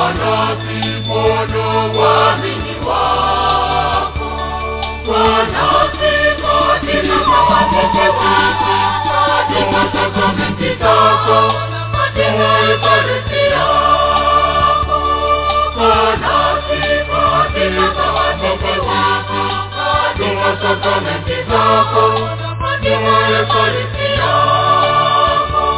nasi Bwana waamini wako. Kaa nasi katika matakatifu, katika sakramenti zako, katika ekaristi yako. Kaa nasi katika matakatifu, katika sakramenti zako, katika ekaristi yako.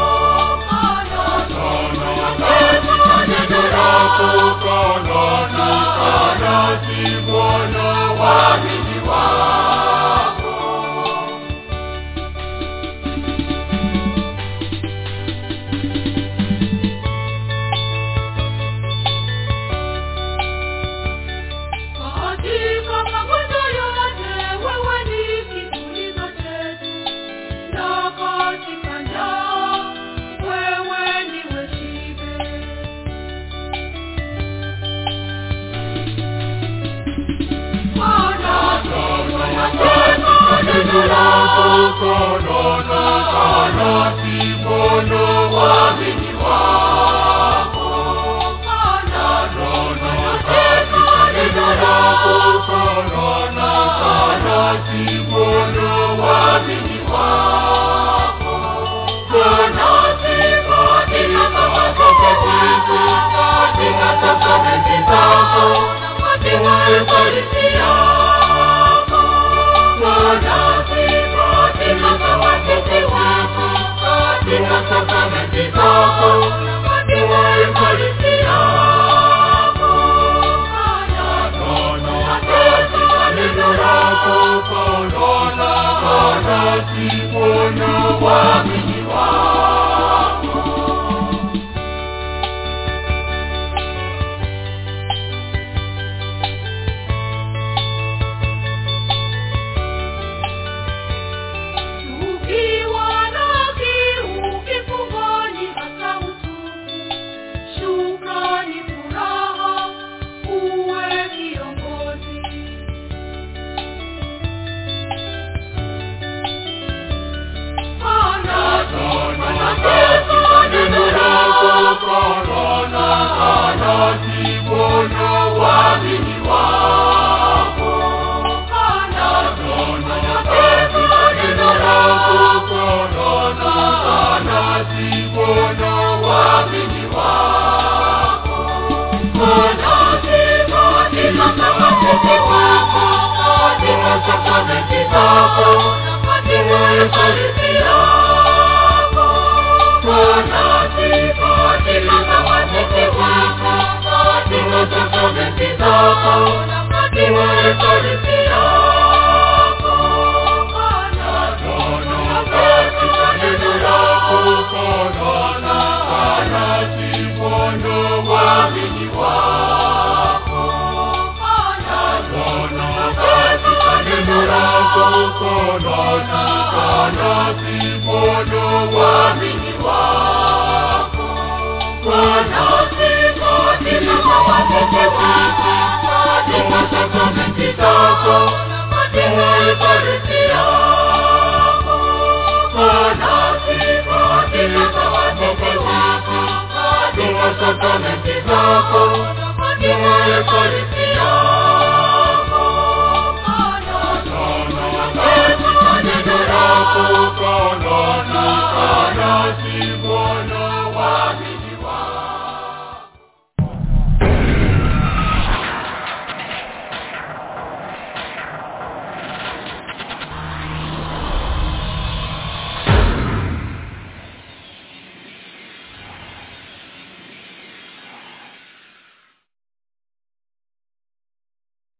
Katika magonjwa yote wewe ni kitulizo chetu, na katika njaa wewe ndiwe shibe. Bwana, Neno lako konona kanasi Bwana waamini wako. Neno lako konona kanasi Bwana waamini wako. Kanasi katika matakatifu, katika sakramenti zako, katika ekaristi yako. Kanasi katika matakatifu, katika sakramenti zako, katika ekaristi yako. Neno lako konona kanasi Bwana waamini wako. Ukiwa na kiu kifungoni hata utupu, shukrani, furaha, uwe kiongozi. Neno lako konona kanasi Bwana waamini wako. Neno lako konona kanasi Bwana waamini wako. Kanasi katika matakatifu, katika sakramenti zako, katika ekaristi yako. Kanasi katika matakatifu, katika sakramenti zako, katika ekaristi